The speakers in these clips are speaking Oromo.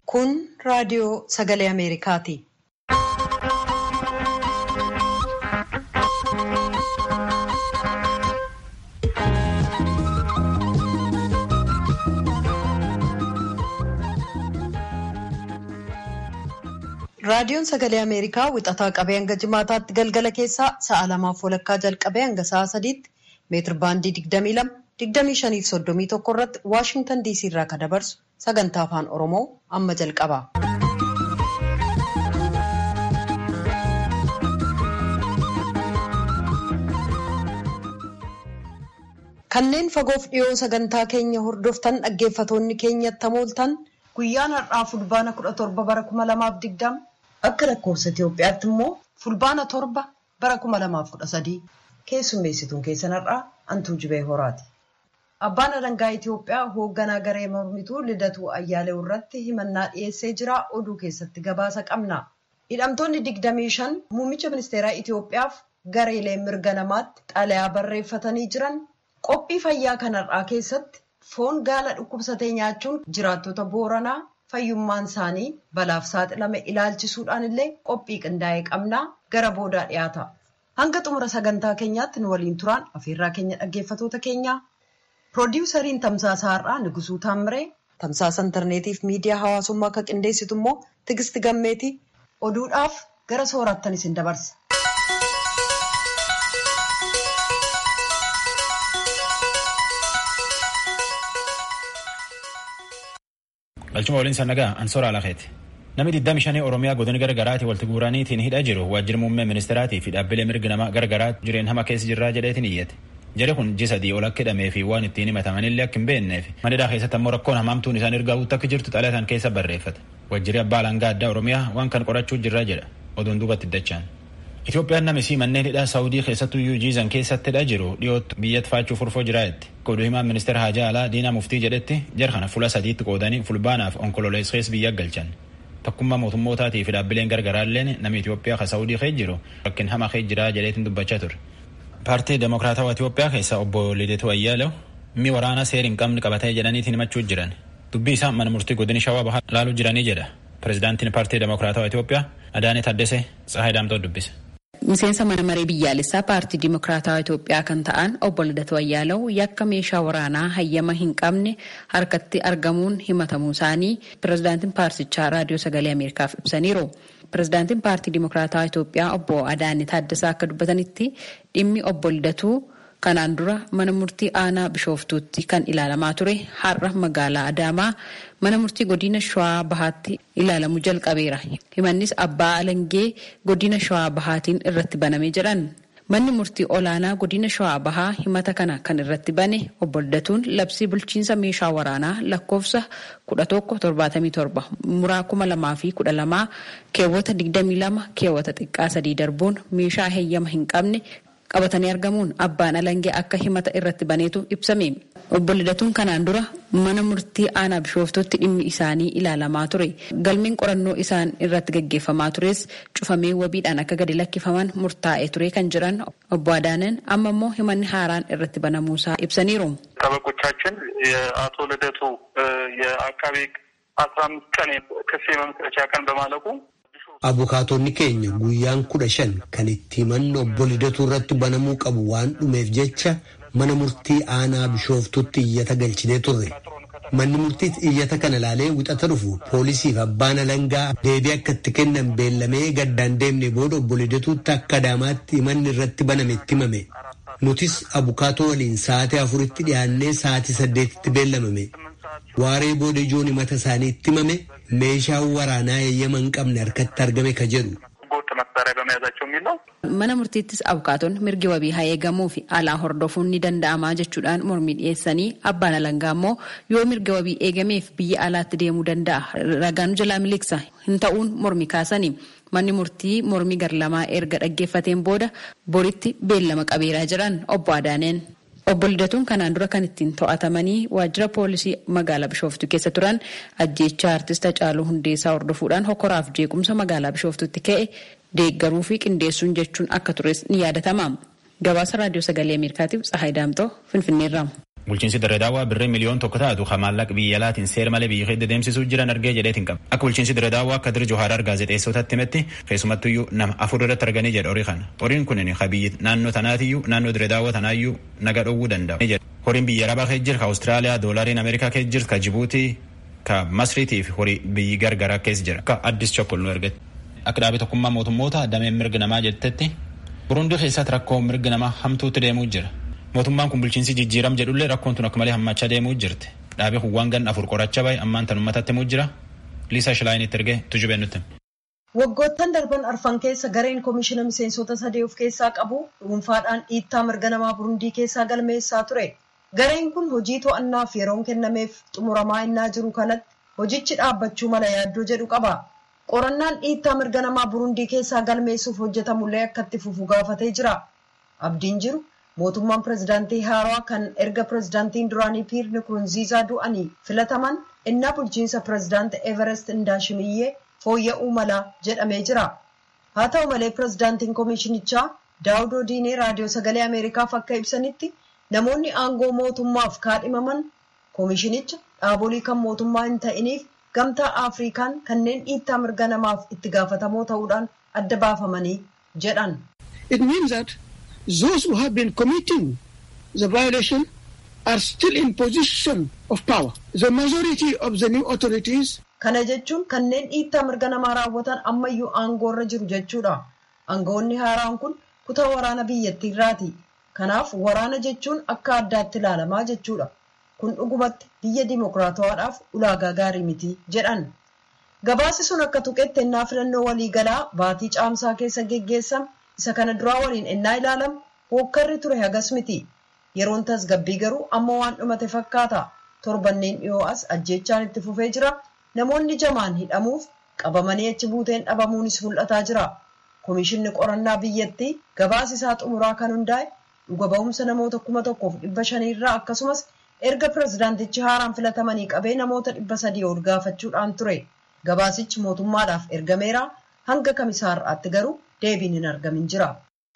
Kun raadiyoo sagalee Ameerikaati. Raadiyoon sagalee Ameerikaa wixataa qabee hanga jimaataatti galgala keessaa sa'a lamaaf walakkaa jalqabee hanga sa'a sadiitti meetir baandii 22, 25 fi 31 irratti Waashintan DC irraa kan dabarsu sagantaa afaan Oromoo amma jalqaba. Kanneen fagoof dhiyoo sagantaa keenya hordoftan dhaggeeffatoonni keenyatti hamooltan guyyaan har'aa fulbaana 17 bara 2020 akka lakkoofsa Itoophiyaatti immoo fulbaana torba bara 2013 keessummeessituun keessan har'aa Antuu Jibee Horaati. Abbaan alangaa Itoophiyaa hoogganaa garee mormituu Lidatuu Ayyaalee irratti himannaa dhiyeessee jira. Oduu keessatti gabaasa qabna. Hidhamtoonni 25 muummicha ministeeraa Itoophiyaaf gareelee mirga namaatti xalayaa barreeffatanii jiran qophii fayyaa kanarraa keessatti foon gaala dhukkubsatee nyaachuun jiraattota booranaa fayyummaan isaanii balaaf saaxilame ilaalchisuudhaan illee qophii qindaa'ee qabnaa gara boodaa dhiyaata. Hanga xumura sagantaa keenyaatti nu waliin turaan afeerraa keenya dhaggeeffatoota keenyaa. Piroodiwusariin tamsaasa har'aa Nigusuu Taamiree tamsaasa intarneetiif miidiyaa hawaasummaa akka qindeessitu immoo Tigisti Gammeeti oduudhaaf gara soorattan isin dabarsa. Galchuma waliin sannagaa Ansoora Alakeeti. Namni 25 Oromiyaa godina garaagaraatii walitti guuraniitiin hidhaa jiru waajjira muummee ministeeraatii fi dhaabbilee mirga namaa garagaraa jireen hama keessa jirraa jedheetiin iyyate. Jara kun ji sadii ol akka hidhamee fi waan ittiin himatamanillee akka hin beekneef manidhaa keessatti ammoo rakkoon hamaamtuun isaan ergaa guutuu akka jirtu xalayaa keessa barreeffate. Waajjirri abbaa alangaa addaa Oromiyaa waan kan qorachuu jirraa jedha. Oduun duubatti dachaan. Itoophiyaan namisii manneen hidhaa Saawudii keessattuu iyyuu jiizan keessatti hidhaa jiru dhiyootti biyyatti faachuu furfoo jiraayetti. Oduu himaan ministeera Haajaa Alaa Diinaa Muftii jedhetti jara kana fuula sadiitti qoodanii fulbaanaaf onkololeessees biyya galchan. Tokkummaa mootummootaatii fi dhaabbileen gargaraalleen namni Itoophiyaa ka Saawudii keessa jiru rakkin hamaa keessa jiraa jedheetiin dubbachaa ture. Paartii Demokiraatawaa Itoophiyaa keessa obbo Lideetu Ayyaalew mi waraana seera hin qabne qabatee jedhaniitiin himachuu jiran. Dubbii isaa mana murtii godina shawaa bahaa laaluu jiranii jedha. Pireezidaantiin paartii Demokiraatawaa Itoophiyaa Adaanee Taddasee Tsahaay Daamtoo dubbise. Miseensa mana maree biyyaalessaa paartii Dimokiraatawaa Itoophiyaa kan ta'an obbo Lidatu Ayyaalaw yakka meeshaa waraanaa hayyama hin qabne harkatti argamuun himatamuu isaanii pirezidaantiin paartichaa raadiyoo sagalee Ameerikaaf ibsaniiru. Pirezidaantiin paartii Dimokiraatawaa Itoophiyaa obbo Adaanee Taaddasaa akka dubbatanitti dhimmi obbo Lidatu kanaan dura mana murtii aanaa bishooftuutti kan ilaalamaa ture har'a magaalaa Adaamaa mana murtii godina shawaa bahaatti ilaalamuu jalqabeera. Himannis abbaa alangee godina shawaa bahaatiin irratti banamee jedhan. Manni murtii olaanaa godina shawaa bahaa himata kana kan irratti bane obbo Lidatuun labsii bulchiinsa meeshaa waraanaa lakkoofsa 1177 muraa 2012 keewwata 22 keewwata xiqqaa sadii darbuun meeshaa heeyyama hin qabne qabatanii argamuun abbaan alangee akka himata irratti baneetu ibsame. Obbo Lidatuun kanaan dura mana murtii aanaa bishooftutti dhimmi isaanii ilaalamaa ture. Galmeen qorannoo isaan irratti gaggeeffamaa tures cufamee wabiidhaan akka gadi lakkifaman murtaa'ee ture kan jiran obbo Adaaneen amma immoo himanni haaraan irratti banamuusaa ibsaniiru. ጠበቆቻችን የአቶ ልደቱ የአቃቤ አስራ አምስት ቀን ክስ የመመስረቻ ቀን በማለቁ Abukaatonni keenya guyyaan kudha shan kan itti himanni obbo Lidatuu irratti banamuu qabu waan dhumeef jecha mana murtii aanaa bishooftutti iyyata galchinee turre. Manni murtiis iyyata kana ilaalee wixata dhufu poolisiif abbaan alangaa deebii akka itti kennan beellamee gaddaan deemne booda obbo Lidatuutti akka Adaamaatti himanni irratti baname itti himame. Nutis abukaatoo waliin sa'aatii afuritti dhiyaannee sa'aatii saddeetitti beellamame. Waaree booda ijoon himata isaanii itti himame meeshaan waraanaa heeyyama hin qabne harkatti argame ka jedhu. Mana murtiittis abukaatonni mirgi wabii haa eegamuu fi alaa hordofuun ni danda'amaa jechuudhaan mormii dhiyeessanii abbaan alangaa immoo yoo mirga wabii eegameef biyya alaatti deemuu danda'a ragaan jalaa miliqsa hin ta'uun mormii kaasanii manni murtii mormii garlamaa erga dhaggeeffateen booda boritti beellama qabeeraa jiran obbo Adaaneen. Obbo Lidatuun kanaan dura kan ittiin to'atamanii waajjira poolisii magaalaa Bishooftuu keessa turan ajjeechaa artist Hacaaluu Hundeessaa hordofuudhaan hokoraaf jeequmsa magaalaa Bishooftuutti ka'e deeggaruu fi qindeessuun jechuun akka tures ni yaadatama. Gabaasa Raadiyoo Sagalee Ameerikaatiif Tsahaay Daamtoo Finfinneerraa. bulchiinsi dirree daawwaa birrii miliyoon tokko taatu ka maallaqa biyya alaatiin seera malee biyya keessa deemsisuu jiran argee jedheetiin qaba akka bulchiinsi dirree daawwaa akka dirri johaaraar gaazexeessotatti himetti keessumattuyyuu nama afur irratti arganii jedha horii kana horiin kunin ka biyyi naannoo tanaatiyyuu naannoo dirree daawwaa tanaayyuu naga dhowwuu danda'a horiin biyya arabaa keessa jira ka awustiraaliyaa doolaariin ameerikaa keessa jira ka jibuutii ka masriitii fi horii biyyi gargaraa keessa jira akka addis chokkol nu ergate akka dhaabee tokkummaa mootummoota dameen mirga namaa jettetti burundii keessatti rakkoo mirga namaa hamtuutti deemuu jira mootummaan kun bulchiinsi jijjiiram jedhullee rakkoon tun akka malee hammachaa deemuu jirti dhaabee kuwwaan gan afur qoracha bahe ammaan tan ummatatti himuu jira liisaa shilaayinitti ergee tujubee nutti. Waggoottan darban arfan keessa gareen koomishina miseensota sadii of keessaa qabu dhuunfaadhaan dhiittaa mirga namaa burundii keessaa galmeessaa ture. Gareen kun hojii to'annaaf yeroon kennameef xumuramaa innaa jiru kanatti hojichi dhaabbachuu mala yaaddoo jedhu qaba. Qorannaan dhiittaa mirga namaa burundii keessaa galmeessuuf hojjetamullee akka itti fufu gaafatee jira. Abdiin jiru mootummaan pirezidaantii haaraa kan erga pirezidaantiin duraanii piir nikurunziizaa du'anii filataman innaa bulchiinsa pirezidaantii everest indaashimiyyee fooyya'uu mala jedhamee jira. Haa ta'u malee pirezidaantiin koomishinichaa daawudoo diinee raadiyoo sagalee ameerikaaf akka ibsanitti namoonni aangoo mootummaaf kaadhimaman koomishinicha dhaabolee kan mootummaa hin ta'iniif gamtaa afrikaan kanneen dhiittaa mirga namaaf itti gaafatamoo ta'uudhaan adda baafamanii jedhan. It means that those who have been committing the violation are still in position of power. The majority of the new authorities Kana jechuun kanneen dhiittaa mirga namaa raawwatan ammayyuu aangoorra jiru jechuudha. Aangoonni haaraan kun kutaa waraana biyyattiirraati. Kanaaf waraana jechuun akka addaatti ilaalamaa jechuudha. Kun dhugumatti biyya dimokiraatawaadhaaf ulaagaa gaarii miti jedhan. Gabaasi sun akka tuqetti ennaa filannoo waliigalaa baatii caamsaa keessa geggeessame isa kana duraa waliin ennaa ilaalamu hookkarri ture hagas miti. Yeroon tasgabbii garuu amma waan dhumate fakkaata. Torbanneen dhiyoo as ajjeechaan itti fufee jira. Namoonni jamaan hidhamuuf qabamanii achi buuteen dhabamuunis mul'ataa jira. Komishinni qorannaa biyyattii gabaasa isaa xumuraa kan hundaa'e dhuga ba'umsa namoota kuma tokkoof dhibba shaniirraa akkasumas erga pirezidaantichi haaraan filatamanii qabee namoota dhibba sadii ol gaafachuudhaan ture. Gabaasichi mootummaadhaaf ergameera hanga kamisaarraatti garuu deebiin hin argamin jira.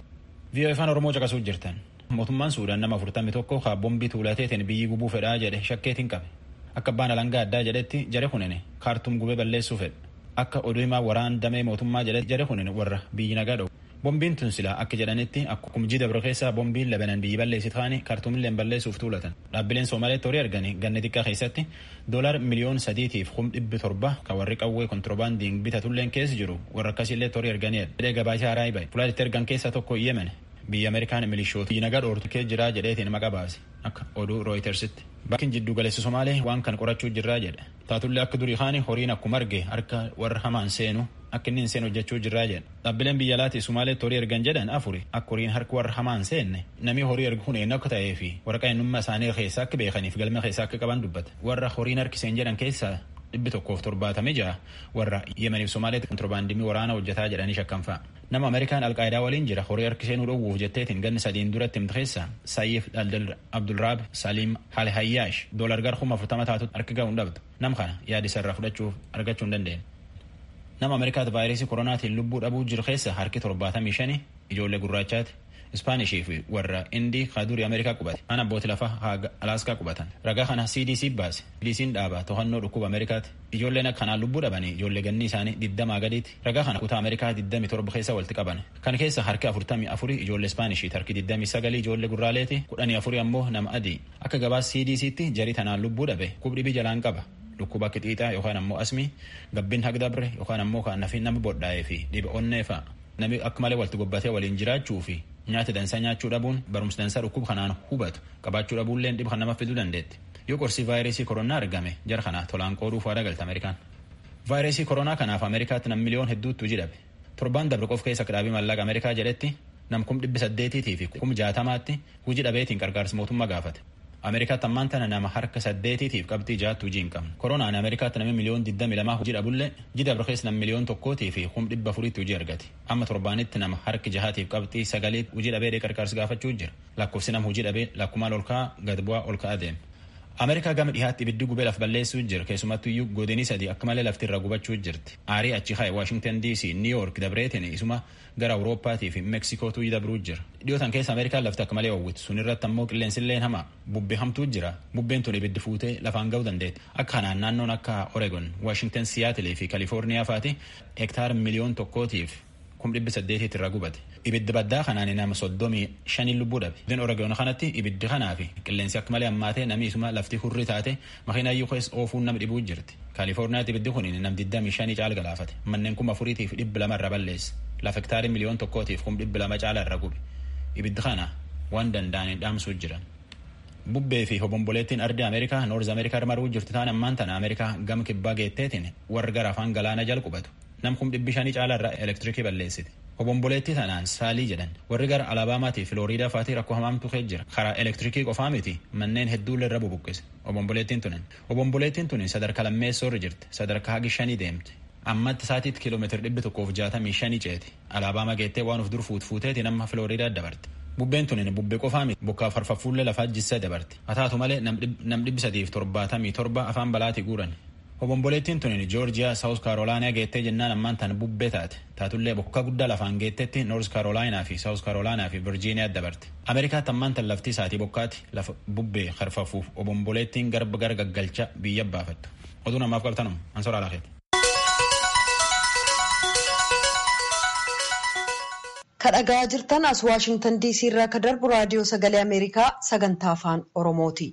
VOA afaan Oromoo caqasuu jirtan. Mootummaan Suudaan nama afurtamii tokko haa bombii tuulateetiin biyyi gubuu fedhaa jedhe shakkeetiin qabe. Akka abbaan alangaa addaa jedhetti jare kunini kaartuum gubee balleessuu fedhe. Akka oduu himaa waraan damee mootummaa jedhe jare kunini warra biyyi nagaa dhowwu. Bombiin tun silaa akka jedhanitti akkuma jii dabro keessaa bombiin labanan biyyi balleessit kaani kaartuumilleen balleessuuf tuulatan. Dhaabbileen Soomaaleetti horii arganii ganna xiqqaa keessatti doolaar miliyoon sadiitiif kum dhibbi torba kan warri qawwee kontiroobaandiin bitatulleen keessa jiru warra akkasiillee horii arganiidha. Jedhee gabaasa haaraa bahe. Fulaatitti ergan keessaa tokko Yemen biyya Ameerikaan milishoota biyyi nagaa dhoortu kee jiraa jedheetiin maqa baase akka oduu rooyitersitti. Bakkin jiddu galeessi Somaalee waan kan qorachuu jirraa jedhe. Taatullee akka durii kaani horiin akkuma arge harka warra hamaan seenu akka inni hin seenu hojjechuu jirraa jedhe. Dhaabbileen biyya alaatti Somaaleetti horii ergan jedhan afuri akka horiin harka warra hamaan seenne namni horii ergu kun eenyu akka ta'ee fi waraqaa eenyummaa isaanii keessaa akka beekaniif galma keessaa akka qaban dubbata. Warra horiin harkiseen jedhan keessaa dhibbi tokkoof torbaatamii ja'a warra Yemeniif Somaaleetti kontiroobaandimii waraanaa hojjetaa jedhanii shakkan fa'a. Nama Ameerikaan alqaayidaa waliin jira horii harkiseenuu dhowwuuf jetteetiin ganni sadiin duratti himte keessa Sayyif Daldal Abdulraab Saliim Hale Hayyaash doolar gar kuma afurtama taatu harka ga'uu hin dhabdu. Nam kana yaada isarraa fudhachuuf argachuu hin dandeenye. Nama Ameerikaatti vaayirasii koronaatiin lubbuu dhabuu jiru keessa harki torbaatamii shani ijoollee gurraachaati. Ispaanishii fi warra Indii kaadurii Ameerikaa qubate. Kan abbootii lafaa haaga Alaaskaa qubatan. Ragaa kana CDC baase. CDC'n dhaaba to'annoo dhukkuba Ameerikaati. Ijoolleen akkanaan lubbuu dhabanii ijoollee ganni isaanii digdamaa gadiiti. Ragaa kana kutaa Ameerikaa digdami torba keessa walitti qaban. Kan keessa harki afurtamii afurii ijoollee Ispaanishii harki digdamii sagalii ijoollee gurraaleeti. Kudhanii afurii ammoo nama adii. Akka gabaas CDC'tti jarii tanaan lubbuu dhabe kubdhibii jalaan qaba. Dhukkuba akka xiixaa yookaan ammoo asmii gabbin hagdabre yookaan ammoo kan nafi nama bodhaa'ee fi dhiba onnee fa'a. Namni akka malee walitti gobbatee waliin jiraachuu fi nyaata dansaa nyaachuu dhabuun barumsa dansaa dhukkuba kanaan hubatu qabaachuu dhabuulleen dhiba kan nama fiduu dandeetti. Yoo qorsii vaayirasii koronaa argame jara kana tolaan qooduuf waa galta Ameerikaan. Vaayirasii koronaa kanaaf Ameerikaatti nam miliyoon hedduutu hojii dhabe. Torbaan dabre qof keessa dhaabii maallaqa Ameerikaa jedhetti nam kum dhibbi saddeetiitii fi kum jaatamaatti hojii dhabeetiin gargaarsa mootummaa gaafate. Ameerikaatti ammaan tana nama harka saddeetiitiif qabxii jaattu hojii hin qabne. Koronaan Ameerikaatti namni miliyoon digdami lamaa hojii dhabullee hojii dabre keessa nam miliyoon tokkootii fi kum dhibba afuriitti hojii argate. Amma torbaanitti nama harki jahaatiif qabxii sagaliit hojii dhabee gargaarsa gaafachuu jira. Lakkoofsi nama hojii dhabee lakkumaan ol ka'aa gad bu'aa ol ka'aa deema. Ameerikaa gama dhihaatti ibiddi gubee laf balleessuu jira keessumattu iyyuu godinii sadii akka malee lafti irra gubachuu jirti. Aarii achi ka'e Waashingtan DC, New York, Dabreetin isuma gara Awurooppaatii fi Meksikootu dabruu jira. Dhiyootan keessa Ameerikaan lafti akka malee hawwitu sun irratti ammoo qilleensilleen hamaa bubbee hamtuu jira. Bubbeen tun ibiddi fuutee lafaan ga'uu dandeetti. Akka kanaan naannoon akka Oregon, Waashingtan, Siyaatilii fi Kalifoorniyaa faati hektaara miliyoon tokkootiif kum dhibbi saddeetiitti irra gubate. Ibiddi baddaa kanaan nama soddomii shanii lubbuu dhabe. Iddoon Oregon kanatti ibiddi kanaa fi qilleensi akka malee hammaatee namni isuma lafti hurrii taate makiinaa iyyuu keessa oofuun nama dhibuu jirti. Kaalifoorniyaatti ibiddi kun nam digdamii shanii caala galaafate. Manneen kuma afuriitiif dhibba lama irra balleesse. Lafa hektaarii miliyoon tokkootiif kum dhibba lama caala irra gube. Ibiddi kana waan danda'aniin dhaamsuu jiran. Bubbee fi hobomboleettiin ardi Ameerikaa Noorz Ameerikaa maruu jirtu taan ammaan tana Ameerikaa gama kibbaa geetteetiin warra gara afaan galaana jala qubatu. Nam kum dhibbi shanii caala irraa elektirikii balleessiti. Hobomboleettii tanaan saalii jedhan warri gara Alabaamaatii Filooriidaa faatii rakkoo hamaamtu kee jira. Karaa elektirikii qofaa miti manneen hedduulle irra bubuqqise. Hobomboleettiin tunin. Hobomboleettiin tunin sadarkaa lammeessoo irra jirti. Sadarkaa hagi shanii deemti. Ammatti saatiitti kiiloomeetira dhibbi tokkoof jaatamii shanii ceeti. Alaabaama geettee waan of dur fuut fuuteeti nama Filooriidaa dabarti. Bubbeen tunin bubbee qofaa miti bokkaa farfaffuullee lafaa jissee dabarti. Haa taatu malee nam dhibbi sadiif torbaatamii torba afaan balaatii guuran. Hobomboleettiin tunin Joorjiyaa Saawus Kaarolaanaa geettee jennaan ammaan tan bubbee taate. Taatullee bokkaa guddaa lafaan geettetti Noorz Kaarolaanaa fi Saawus Kaarolaanaa fi Virjiiniyaa dabarte. Ameerikaatti ammaan tan lafti isaatii bokkaati lafa bubbee harfafuuf hobomboleettiin garba gara gaggalcha biyya baafattu. Oduu namaaf qabtanum ansoraa laafeeti. Kadhagaa jirtan as Waashingtan DC irraa ka darbu raadiyoo sagalee Ameerikaa sagantaa afaan Oromooti.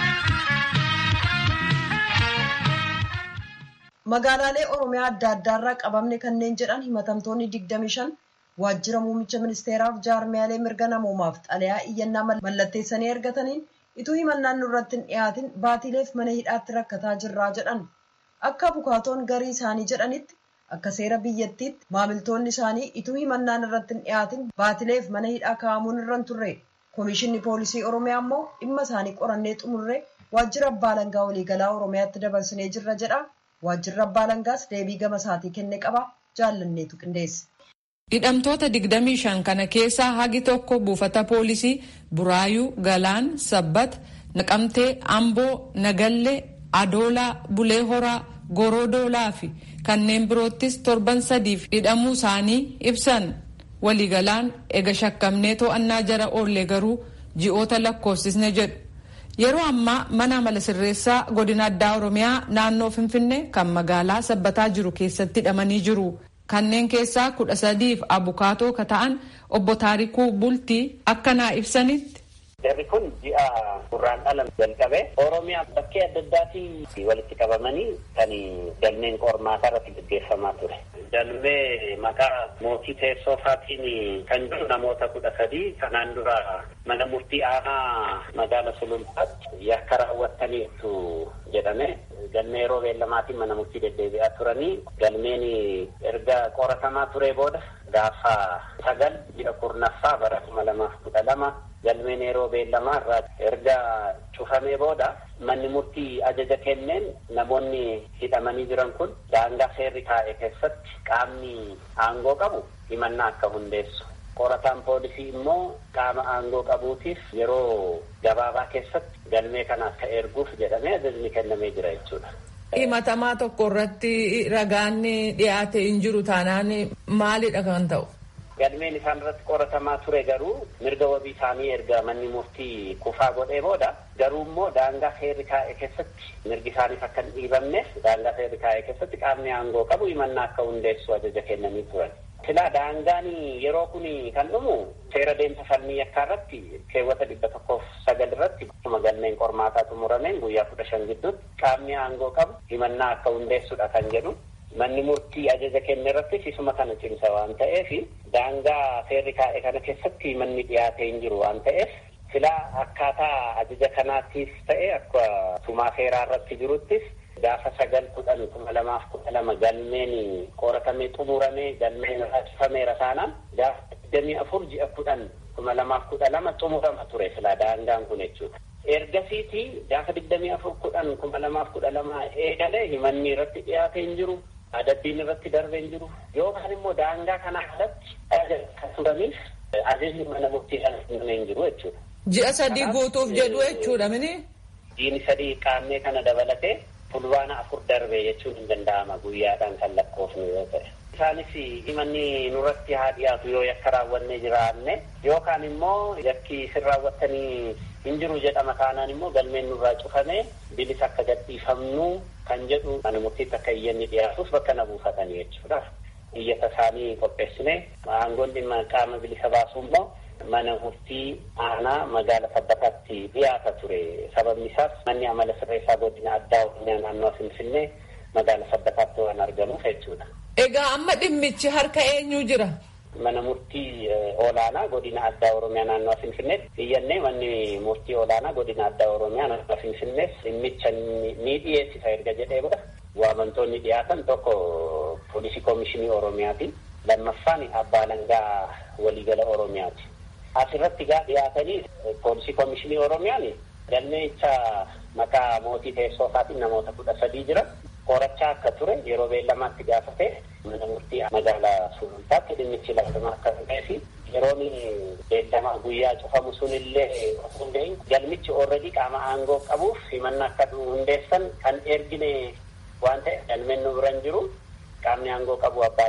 Magaalaalee Oromiyaa adda addaarraa qabamne kanneen jedhan himatamtoonni 25 waajjira muummicha ministeeraaf jaarmiyaalee mirga namoomaaf xalayaa iyyannaa mallatteessanii ergataniin ituu himannaan nurratti hin dhiyaatin baatiileef mana hidhaatti rakkataa jirraa jedhan. Akka bukaatoon garii isaanii jedhanitti akka seera biyyattiitti maamiltoonni isaanii ituu himannaan irratti hin dhiyaatin baatileef mana hidhaa kaa'amuun irra hin turre. Komishinni poolisii Oromiyaa immoo dhimma isaanii qorannee xumurree waajjira abbaa alangaa waliigalaa Oromiyaatti dabarsinee jirra jedha. Waajjirri abbaa alangaas deebii gama isaatii kenne qaba. Jaallanneetu qindeesse. Hidhamtoota 25 kana keessaa hagi tokko buufata poolisii Buraayuu, Galaan, Sabbat, Naqamtee, Amboo, Nagallee, Adoolaa, Bulee Horaa, Gorodoolaa fi kanneen biroottis torban sadiif hidhamuu isaanii ibsan. Waliigalaan ega shakkamnee to'annaa jara oollee garuu ji'oota lakkoofsisne jedhu. Yeroo ammaa mana amala sirreessaa godina addaa Oromiyaa naannoo Finfinnee kan magaalaa sabbataa jiru keessatti hidhamanii jiru. Kanneen keessaa kudha sadiif abukaatoo ka ta'an obbo Taarikuu Bultii akka naa ibsanitti. Jarri kun ji'a gurraandhala jalqabe Oromiyaa bakkee adda addaatii walitti qabamanii kan galmeen qormaataa irratti gaggeeffamaa ture. Galmee maqaa mootii teessoo faatiin kan jiru namoota kudha sadii kanaan dura mana murtii aanaa magaala sulultaatti yakka raawwattaniitu jedhame galmee yeroo beellamaatiin mana murtii deddeebi'aa turanii galmeen erga qoratamaa ture booda gaafa sagal ji'a kurnaffaa bara kuma lamaaf kudha lama galmeen yeroo beellamaa irraa erga cufamee booda manni murtii ajaja kenneen namoonni hidhamanii jiran kun daangaa seerri taa'e keessatti qaamni aangoo qabu himannaa akka hundeessu. Qorataan poolisii immoo qaama aangoo qabuutiif yeroo gabaabaa keessatti galmee kana akka erguuf jedhamee ajajni kennamee jira jechuudha. Himatamaa tokko irratti ragaan dhiyaate hin jiru taanaan maalidha kan ta'u? Galmeen isaan irratti qoratamaa ture garuu mirga wabii isaanii erga manni murtii kufaa godhee booda garuu immoo daangaa seerri taa'e keessatti mirgi isaaniif akka hin dhiibamneef daangaa seerri taa'e keessatti qaamni aangoo qabu himannaa akka hundeessu ajaja kennanii turan. Silaa daangaan yeroo kun kan dhumu seera deemsa falmii yakkaa irratti keewwata dhibba tokkoof sagal irratti akkuma galmeen qormaataa xumurameen guyyaa kudha shan gidduutti qaamni aangoo qabu himannaa akka hundeessudha kan jedhu. Manni murtii ajaja kenne irrattis isuma kana cimsa waan ta'eef daangaa seerri kaa'e kana keessatti manni dhiyaatee hin jiru waan ta'eef silaa akkaataa ajaja kanaattis ta'e akka tumaa seeraa irratti jiruttis gaafa sagal kudhan kuma lamaaf kudha lama galmeen qoratamee xumuramee galmeen raajfameera taanaan gaafa digdamii afur ji'a kudhan kuma lamaaf kudha lama xumurama ture silaa daangaan kun jechuudha. Ergasiiti gaafa digdamii afur kudhan kuma lamaaf kudha lama eegalee himanni irratti dhiyaatee hin jiru. adabbiin irratti darbee hin jiru yookaan immoo daangaa kana alatti kan turaniif ajajni mana murtii kana kennamee hin jiru jechuudha. Ji'a sadii guutuuf jedhu jechuudha mini. jiini sadii qaamnee kana dabalatee fulbaana afur darbee jechuun hin danda'ama guyyaadhaan kan lakkoofnu yoo ta'e. Isaanis himanni nurratti haa dhiyaatu yoo yakka raawwannee jiraanne yookaan immoo yakki isin raawwattanii hin jiru jedhama taanaan immoo galmeen nurraa cufamee bilisa akka gadhiifamnu kan jedhu mana murtiitti akka iyyanni dhiyaatuuf bakka na buufatanii jechuudha. Iyyata isaanii qopheessine aangoon dhimma qaama bilisa baasuu immoo mana murtii aanaa magaala sabbataatti dhiyaata ture. Sababni isaas manni amala sirreessaa godina addaa oromiyaa naannoo Finfinnee magaala sabbataatti waan argamuuf jechuudha. Egaa amma dhimmichi harka eenyu jira? Mana murtii olaanaa godina addaa oromiyaa naannoo Finfinneetti iyyannee manni murtii olaanaa godina addaa oromiyaa naannoo Finfinnees dhimmicha ni dhiyeessisa erga jedhee booda waamamtoonni dhiyaatan tokko poolisii koomishinii oromiyaati. Lammaffaan abbaa alangaa waliigala oromiyaati. Asirratti gaa dhiyaatanii poolisii koomishinii oromiyaan galmeecha maqaa mootii teessoo isaatiin namoota kudha sadii jira. Qorachaa akka ture yeroo beellamaatti gaafate mana murtii magaalaa sulultaatti dhimmichi lafuma akka ta'ee fi yeroon beellamaa guyyaa cufamu sunillee osoo hin galmichi oolredii qaama aangoo qabuuf himannaa akka hundeessan kan ergine waan ta'e galmeen nu biran jiru qaamni aangoo qabu abbaa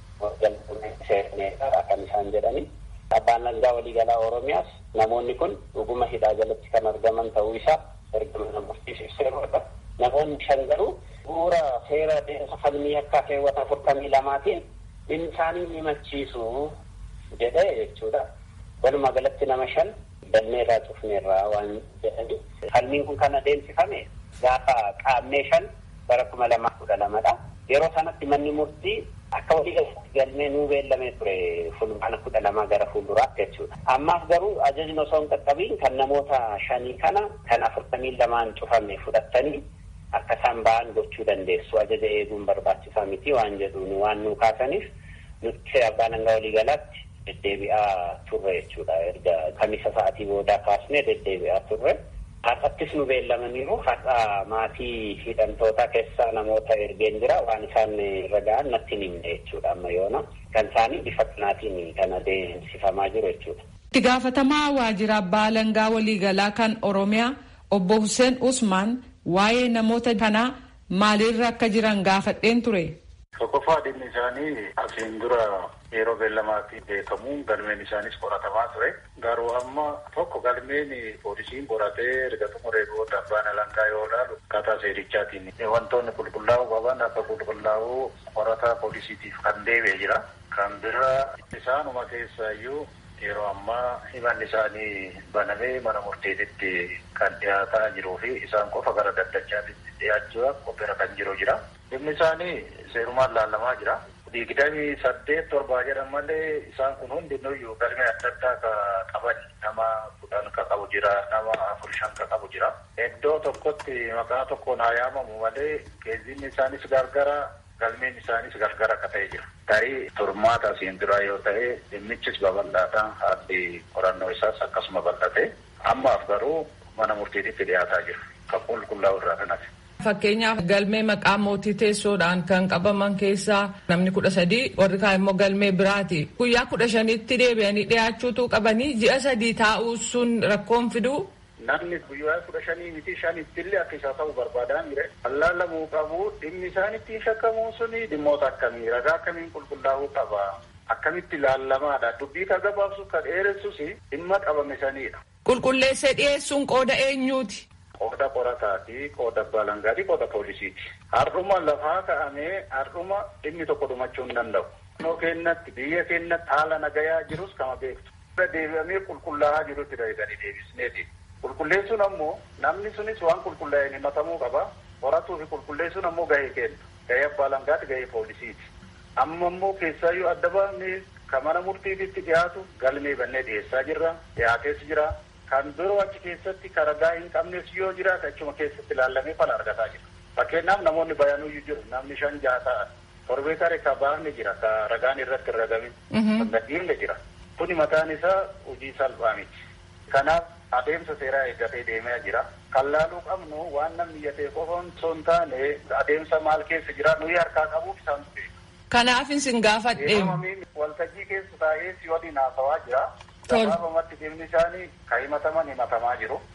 alangaa kan isaan jedhani. Abbaan alangaa waliigalaa Oromiyaas namoonni kun dhuguma hidhaa jalatti kan argaman ta'uu isaa erga mana murtiif ibseerudha. Namoonni shan garuu bu'uura seera deemsa falmii akka keewwata afurtamii lamaatiin dhimmi isaanii ni machiisu jedhee jechuudha. Walumaa galatti nama shan galmeerraa cufneerraa waan jedhani. Falmiin kun kan adeemsifame gaafa qaammee shan bara kuma lamaa kudha lamadha. Yeroo sanatti manni murtii akka walii galatti galmee nuu beellamee ture fulbaana kudha lamaa gara fuulduraatti jechuudha. Ammaaf garuu ajajni osoo hin qaqqabiin kan namoota shanii kana kan afurtamii lamaan cufame fudhattanii akka isaan ba'an gochuu dandeessu ajaja eeguun barbaachisaa miti waan jedhuun waan nu kaasaniif nuti abbaan alangaa waliigalaatti deddeebi'aa turre jechuudha erga kamisa sa'atii boodaa kaasnee deddeebi'aa turre har'attis nu beellamaniiru har'a maatii hidhamtootaa keessaa namoota ergeen jira waan isaan irra ga'an natti hin himne jechuudha amma yoona kan isaanii bifa kanaatiin kan adeemsifamaa jiru jechuudha. Itti gaafatamaa waajjira abbaa alangaa waliigalaa kan Oromiyaa obbo Hussein Usmaan waa'ee namoota kanaa maalirra akka jiran gaafadheen ture. Tokkoffaa dhimmi isaanii asiin dura yeroo beellamaatiin beekamu galmeen isaanis qoratamaa ture. Garuu amma tokko galmeen poolisiin qoratee erga xumuree booda abbaan alangaa yoo ilaalu akkaataa seerichaatiin wantoonni qulqullaa'uu qaban akka qulqullaa'uu qorataa poolisiitiif kan deebi'e jira. Kan biraa isaanuma keessaayyuu yeroo ammaa himanni isaanii banamee mana murteetitti kan dhiyaataa jiruu fi isaan qofa gara daddachaatitti dhiyaachuudhaaf qophiirra kan jiru jira. Dhimmi isaanii seerumaan laalamaa jira. Digdamii saddeet torbaa jedhan malee isaan kun hundinuyyuu galmee adda addaa ka qaban nama kudhan ka qabu jira nama afur shan ka qabu jira. Iddoo tokkotti maqaa tokkoon haa yaamamu malee geejjibni isaanis gargara galmeen isaanis gargara akka ta'e jira. Tarii turmaata asiin dura yoo ta'e dhimmichis babal'aata haalli qorannoo isaas akkasuma bal'ate ammaaf garuu mana murtiititti dhiyaataa jira. Kan qulqullaa'u irraa kanati. Fakkeenyaaf galmee maqaa mootii teessoodhaan kan qabaman keessaa namni kudha sadii warri kaan immoo galmee biraati. Guyyaa kudha shanitti deebi'anii dhiyaachuutu qabanii ji'a sadii taa'uu sun rakkoon fiduu. Namni guyyaa kudha shanii miti shanittillee akka isaa ta'u barbaadaa mire. Allaalamuu qabu dhimmi isaan ittiin shakkamuu suni dhimmoota akkamii ragaa akkamiin qulqullaa'uu qaba. Akkamitti ilaallamaadha. Dubbii kan gabaabsu kan dheeressus dhimma qabame sanidha. Qulqulleessee dhiyeessuun qooda eenyuuti? Qooda qorataati, qooda abbaa alangaati, qooda poolisiiti. Har'uma lafaa ka'amee har'uma dhimmi tokko dhumachuu hin danda'u. Naannoo keenyatti biyya keenyatti haala nagayaa jirus kama beektu. Deebi'amee qulqullaa'aa jirutti dalagatanii deebisneeti. Qulqulleessuun ammoo namni sunis waan qulqullaa'een himatamuu qaba. Qoratuu fi qulqulleessuun ammoo gahee kenna. Gahee abbaa alangaati, gahee poolisiiti. Amma immoo keessaayyuu adda baafnee kan mana murtiititti dhiyaatu galmee bannee dhiyeessaa jirra. Dhiyaatees jira. Kan biroo achi keessatti kan ragaa hin qabnes yoo jiraate achuma keessatti ilaallamee fala argataa jira. Fakkeenyaaf namoonni bayanuyyuu jiru namni shan jaha ta'an torbee kare ka baafne jira ka ragaan irratti hin ragamin kan gadhiifne jira. Kuni mataan isaa hojii salphaa miti. Kanaaf adeemsa seeraa eeggatee deemaa jira. Kan laaluu qabnu waan namni iyyatee qofa osoo hin taane adeemsa maal keessa jira nuyi harkaa qabuuf isaan beeku. Kanaaf isin gaafadhe. Waltajjii keessa taa'ee si waliin haasawaa jira. Gabaabamatti dhimmi isaanii kan himataman himatamaa jiru.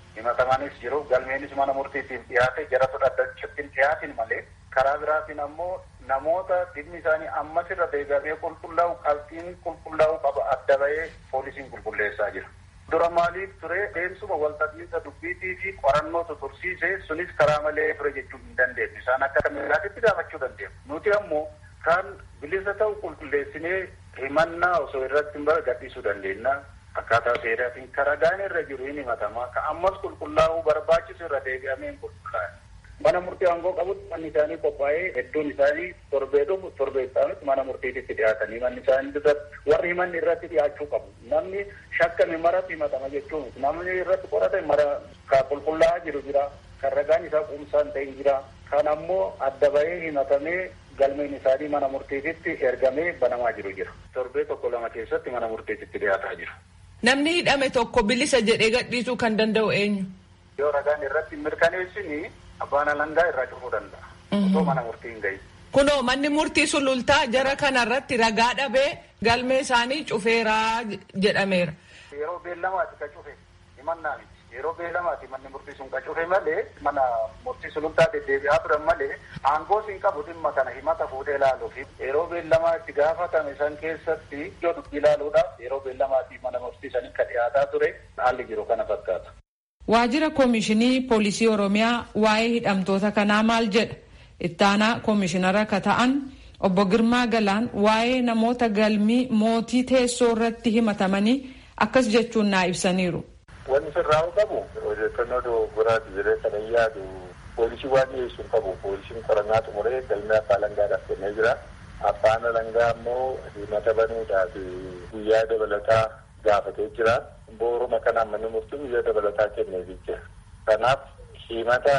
himatamaanis jiru galmeenis mana murtiitiif dhiyaate jara fudhatachuutiin dhiyaatin malee karaa biraatiin ammoo namoota dhimmi isaanii ammas irra deebi'amee qulqullaa'u qabxiin qulqullaa'u qaba adda bahee poolisiin qulqulleessaa jira. Dura maaliif ture deemsuma walxaxiinsa dubbiitii fi qorannoo tursiise sunis karaa malee ture jechuu hin dandeenyu. Isaan akka kamilaatitti gaafachuu dandeenya. Nuti ammoo kan bilisa ta'u qulqulleessinee himannaa osoo irratti hin gadhiisuu dandeenya. Akkaataa seeraatiin karaa gaan irra jiru hin himatamaa. Ka ammas qulqullaa'uu barbaachisu irra deebi'amee hin qulqullaa'e. Mana murtii aangoo qabutti manni isaanii qophaa'ee hedduun isaanii torbee dhufu torbee isaanitti mana murtiititti dhiyaatanii manni isaanii irratti warri himanni irratti dhiyaachuu qabu. Namni shakkame maratti himatama jechuun namni irratti qorate mara ka qulqullaa'aa jiru jira. Kan ragaan isaa quumsaan ta'e jira. Kan ammoo adda bahee himatamee galmeen isaanii mana murtiititti ergamee banamaa jiru jira. Torbee tokko lama keessatti mana murtiititti dhiyaataa jiru. Namni hidhame tokko bilisa jedhee gadhiisuu kan danda'u eenyu? Yoo ragaan irratti mirkaneessini abbaan alangaa irraa cufuu danda'a. Osoo mana murtii hin gahin. Kunoo manni murtii sulultaa jara kanarratti ragaa dhabee galmee isaanii cufeeraa jedhameera. Yeroo beellamaati ka cufe himannaa miti. Yeroo beellamaati manni murtii sun ka cufe malee mana murtii sulultaa deddeebi'aa turan malee aangoo siin qabu dhimma kana himata fuudhee ilaaluuf yeroo beellamaa itti gaafatame san keessatti iddoo dubbii ilaaluudhaaf yeroo beellamaati mana murtii sanii ka dhiyaataa ture haalli jiru kana fakkaata. Waajjira Koomishinii Poolisii Oromiyaa waa'ee hidhamtoota kanaa maal jedha? Ittaanaa Koomishinara ka ta'an obbo Girmaa Galaan waa'ee namoota galmii mootii teessoo irratti himatamanii akkas jechuun naa ibsaniiru. Wanni sirraa'u qabu odeeffannoo dogoggoraati jedhee kana yaadu poolisii waan dhiyeessu hin qabu. Poolisiin qorannaa xumuree galmee abbaa alangaadhaaf kennee jira. Abbaan alangaa immoo himata banuudhaaf guyyaa dabalataa gaafatee jira. Booruma kanaan manni murtii guyyaa dabalataa kenneefii jira. Kanaaf himata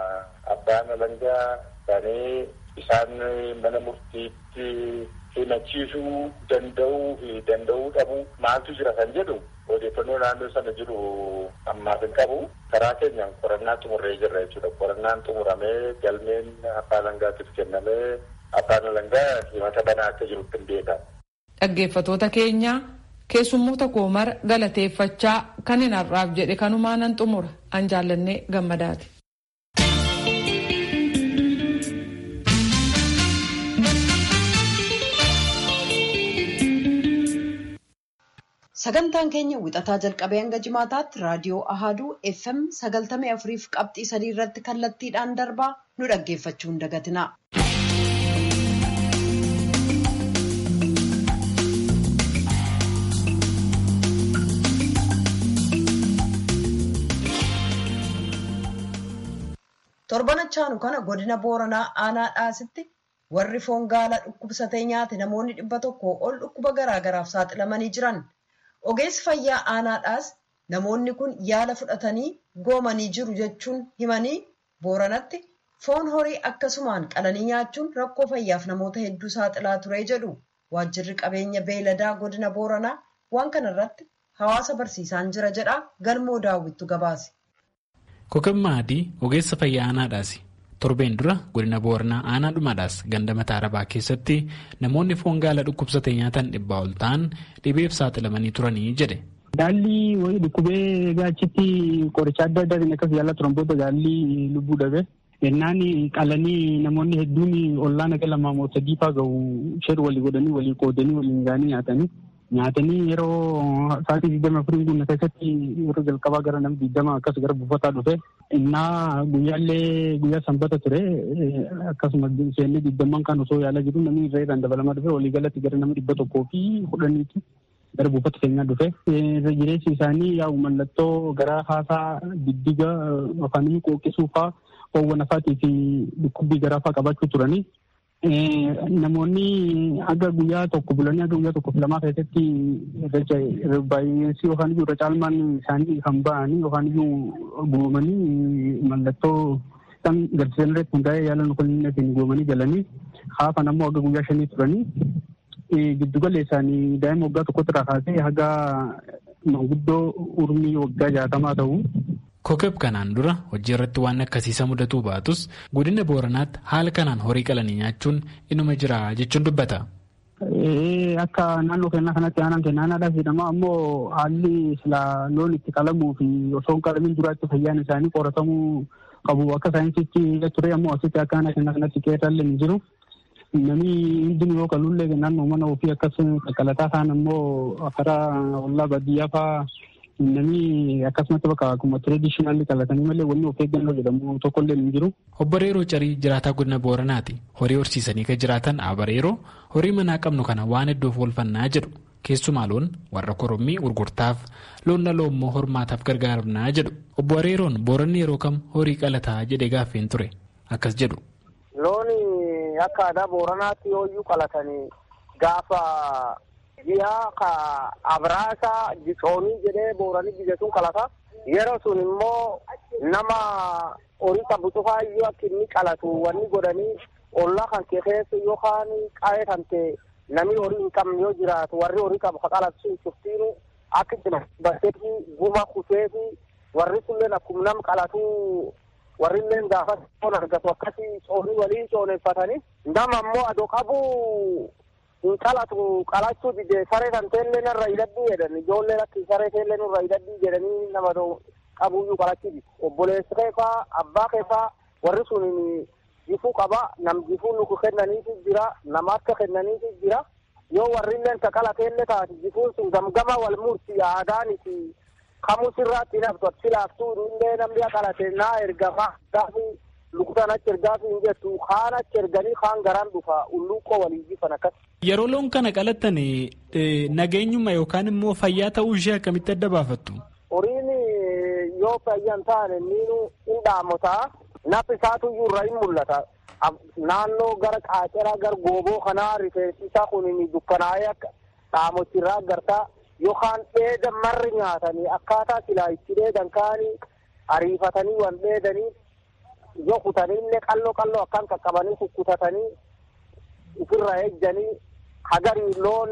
abbaan alangaa banee isaan mana murtiitti himachiisuu danda'uu fi danda'uu dhabu maaltu jira kan jedhu odeeffannoo naannoo sana jiru ammaaf hin qabu. Karaa keenyaan qorannaa xumurree jirra jechuudha. Qorannaan xumuramee galmeen abbaa alangaatiif kennamee abbaan alangaa himata banaa akka jirutti hin beekamu. Dhaggeeffatoota keenya keessummoota koo mara galateeffachaa kan hin har'aaf jedhe kanumaa nan xumura an jaallannee gammadaati. Sagantaan keenya wixataa jalqabee hanga jimaataatti raadiyoo Ahaduu FM sagaltamii afuriif qabxii sadii irratti kallattiidhaan darbaa nu dhaggeeffachuu hin dagatina. Torbanachaanu kana godina Booranaa aanaa dhaasitti warri foon gaalaa dhukkubsatee nyaate namoonni dhibba tokko ol dhukkuba garaagaraaf saaxilamanii jiran. Ogeessi fayyaa aanaadhaas namoonni kun yaala fudhatanii goomanii jiru jechuun himanii booranatti foon horii akkasumaan qalanii nyaachuun rakkoo fayyaaf namoota hedduu saaxilaa ture jedhu waajjirri qabeenya beeladaa godina booranaa waan kanarratti hawaasa barsiisaan jira jedha galmoo daawwittu gabaase. Kokammaa adii ogeessa fayyaa aanaadhaasi. Torbeen dura godina booranaa aanaa dhumaadhaas ganda mataa arabaa keessatti namoonni foon gaala dhukkubsate nyaatan dhibbaa ol ta'an dhibeef saaxilamanii turanii jedhe. Gaalli wayii dhukkubee gaachitti qoricha adda addaatiin akkas yaalaa turan booda gaalli lubbuu dhabe. Ennaan qalanii namoonni hedduun ollaa naga lamaa moo sadii faa gahu shan walii godhanii walii qoodanii waliin gaanii nyaatanii. Nyaatanii yeroo sa'aatii digdama afurii guutuu keessatti yeroo jalqabaa gara nama digdama akkas gara buufataa dhufe. Innaa guyyaallee guyyaa sanbata ture akkasuma seennee digdamman kan osoo yaalaa jiru namni irra irraan dabalamaa dhufe waliigalatti gara nama dhibba tokkoo fi kudhaniiti gara buufata keenyaa dhufe. Jireessi isaanii yaa'u mallattoo gara haasaa diddiga afaanii qooqisuu faa oowwan afaatii fi dhukkubbii garaa faa qabaachuu turanii. Namoonni aga guyyaa tokko bulanii aga guyyaa tokko lamaa keessatti baay'eensi yookaan iyyuu irra caalmaan isaanii kan ba'anii yookaan iyyuu goomanii mallattoo kan garsiisan irratti hundaa'ee yaala nukulinneetiin goomanii galanii haafan ammoo aga guyyaa shanii turanii giddugala isaanii daa'ima waggaa tokkotti irraa kaasee haga manguddoo urmii waggaa jaatamaa ta'u. Kokeb kanaan dura hojii irratti waan akkasiisa mudatuu baatus godina booranaatti haala kanaan horii qalanii nyaachuun inuma jira jechuun dubbata. akka naannoo keenyaa kanatti aanaan keenya aanaadhaaf jedhama ammoo haalli sila loon itti qalamuu fi osoo hin qalamin duraatti fayyaan isaanii qoratamuu qabu akka saayinsiitti ture ammoo asitti akka aanaa keenya kanatti qeerrallee hin jiru. Namni hundinuu yoo qalullee naannoo mana ofii akkas qaqqalataa ta'an ammoo karaa ollaa baadiyyaa fa'aa namni akkasumatti bakka akkuma tireedishinaalli qalatanii malee wanni of eeggannoo jedhamu tokkollee hin jiru. Obbo Reeroo Carii jiraataa godina Booranaati. Horii horsiisanii kan jiraatan Abareeroo horii manaa qabnu kana waan iddoof oolfannaa jedhu. Keessumaa loon warra korommii gurgurtaaf loon dhaloo immoo hormaataaf gargaaramnaa jedhu. Obbo Reeroon booranni yeroo kam horii qalataa jedhee gaaffeen ture. Akkas jedhu. Looni akka aadaa booranaatti yooyyuu qalatanii gaafa ji'a ka abraasa jixoonii jedhee booranii biyya sun qalata. Yeroo sun immoo nama horii qabu cufaayyuu akka inni qalatu wanni godhanii ollaa kan kee keessa yookaan qa'ee kan ta'e namni horii hin qabne yoo jiraatu warri horii qabu ka qalatu sun cuftiinu akka jilbatee fi guma kutee fi warri sunillee akkuma nam qalatu warri illee gaafa foon argatu akkasii coonii waliin cooneeffatanii nama ammoo adoo qabu hin qalatu qalachuu dide saree kan teellee narra hidhadhii jedhan ijoolleen akka saree teellee nurra hidhadhii jedhanii nama qabuyyuu qalachuu dide obboleessi keefaa abbaa keefaa warri sun jifuu qaba nam jifuu nuku kennaniifi jira nama akka kennaniifi jira yoo warri illeen ka qalateellee taate jifuun sun gamgama wal murti aadaaniti kamu sirraatti naftu achi laaftuu illee namni qalate naa ergama gaafi lukutaan achi ergaafi hin jettu kaan achi erganii kaan garaan dhufa ulluuqoo walii jifan akkas. Yeroo loon kana qalatan nageenyuma yookaan immoo fayyaa ta'uu ishee akkamitti adda baafattu? Horiin yoo fayyan taane niinu hin dhaamotaa naf isaatu irra hin mul'ata. Naannoo gara qaaceraa gara gooboo kanaa rifeensi isaa kun dukkanaa'ee akka dhaamochirraa agartaa yookaan dheeda marri nyaatanii akkaataa silaa itti dheedan kaanii ariifatanii waan dheedanii yoo kutanii illee qalloo qalloo akkan qaqqabanii kukkutatanii ofirra ejjanii hagarii loon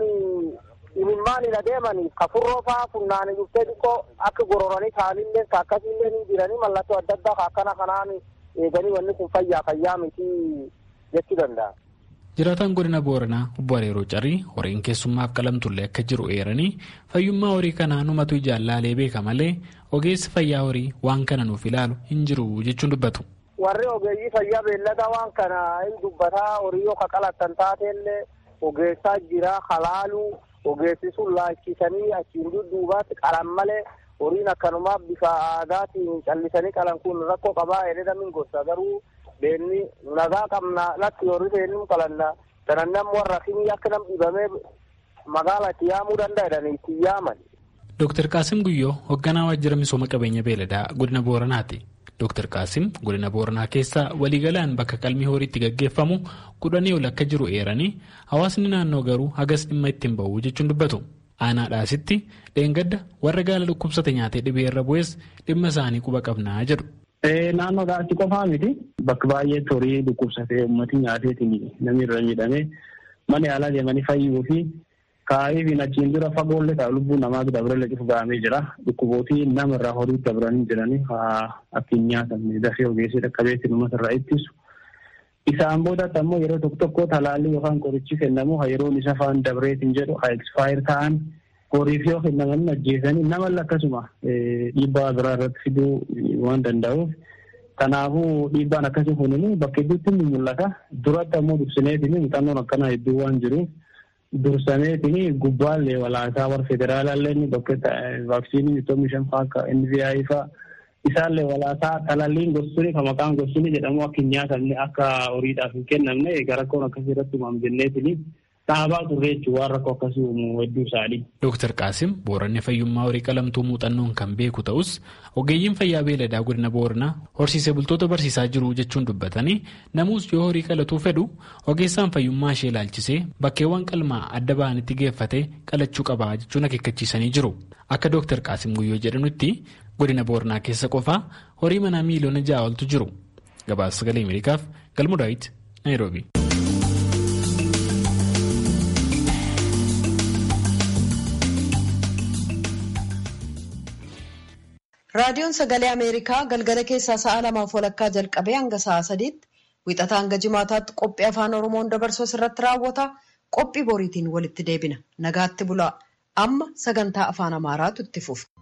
imimmaan hin adeemaniif ka furroo fa'aa funnaanii dhuftee xiqqoo akka gororanii ta'anillee ka akkasiillee ni jiranii mallattoo adda addaa ka akkana kanaan eeganii wanni kun fayyaa fayyaa miti jechuu danda'a. Jiraataan godina Booranaa obbo Areeroo Carii horiin keessummaaf qalamtullee akka jiru eeranii fayyummaa horii kanaa numatu ijaan laalee beeka malee ogeessi fayyaa horii waan kana nuuf ilaalu hin jiru jechuun dubbatu. Warri ogeeyyii fayyaa beellada waan kana hin dubbataa horii yoo ka qalattan taateellee ogeessaa jira halaaluu ogeessi sun laachisanii achiin dudduubaatti qalan malee horiin akkanumaa bifa aadaatiin callisanii qalan kun rakkoo qabaa jedhee gosa garuu beenni nagaa qabna latti horii seenuu qalanna sanan nam warra kimi akka nam dhibamee magaala itti yaamuu danda'a jedhanii itti yaaman. Dooktar Qaasim Guyyoo hoogganaa waajjira misooma qabeenya beeladaa godina Booranaati. Dooktar Qaasim godina Booranaa keessa waliigalaan bakka qalmii horiitti gaggeeffamu kudhanii ol akka jiru eeranii hawaasni naannoo garuu hagas dhimma ittiin ba'u jechuun dubbatu. Aanaadhaasitti dheengadda warra gaala dhukkubsate nyaatee dhibee irra bu'es dhimma isaanii quba qabnaa jedhu. Naannoodhaatti qofaa miti bakka baay'eetti horii dhukkubsatee uummatni nyaateetiin namni irra miidhamee mana yaalaa deemanii fayyuu fi kaa'ee fi achiin dura fagoollee ta'a lubbuu namaa dabalee cufu ga'amee jira. Dhukkubootii nama irraa horii dabranii jiranii akkin nyaatamne dafee ogeessii dhaqqabeetti uummata irraa ittisu. Isaan boodatti ammoo yeroo tokko tokko talaallii yookaan qorichi kennamu yeroon isa faan dabreetiin jedhu haa ekspaayir ta'an horiif yoo kennaman ajjeesanii namallee akkasuma dhiibbaa biraa irratti fiduu waan danda'uuf. Kanaafuu dhiibbaan akkasii kun bakka hedduutti ni mul'ata. Duratti ammoo dursineetiin muuxannoon akkanaa hedduu waan jiruuf dursameetiin gubbaallee walaasaa warra federaalaallee bakka vaaksiinii bitoomi shan fa'aa akka NVI fa'aa isaallee walaasaa talalliin gosuuni kan maqaan gosuuni jedhamu akka hin nyaatamne akka horiidhaaf hin kennamne egaa rakkoon akkasii irratti uumamu jenneetiin dhaabaa turre jechuun waan rakkoo akkasii uumu hedduu isaanii. Dooktar Qaasim Booranni fayyummaa horii qalamtuu muuxannoon kan beeku ta'us ogeeyyiin fayyaa beeladaa godina Booranaa horsiisee bultoota barsiisaa jiru jechuun dubbatanii namus yoo horii qalatuu fedhu ogeessaan fayyummaa ishee ilaalchisee bakkeewwan qalmaa adda ba'anitti geeffatee qalachuu qabaa jechuun akeekkachiisanii jiru. Akka Dooktar Qaasim Guyyoo jedhanutti godina Booranaa keessa qofaa horii manaa miiliyoona ja'a oltu jiru. Gabaasa sagalee Ameerikaaf Galmuu Daawit Naayiroobi. raadiyoon sagalee ameerikaa galgala keessaa sa'a lamaaf walakkaa jalqabee hanga sa'a sadiitti wixataa hanga jimaataatti qophii afaan oromoon dabarsu irratti raawwata qophii boriitiin walitti deebina nagaatti bulaa amma sagantaa afaan amaaraatu itti fufa.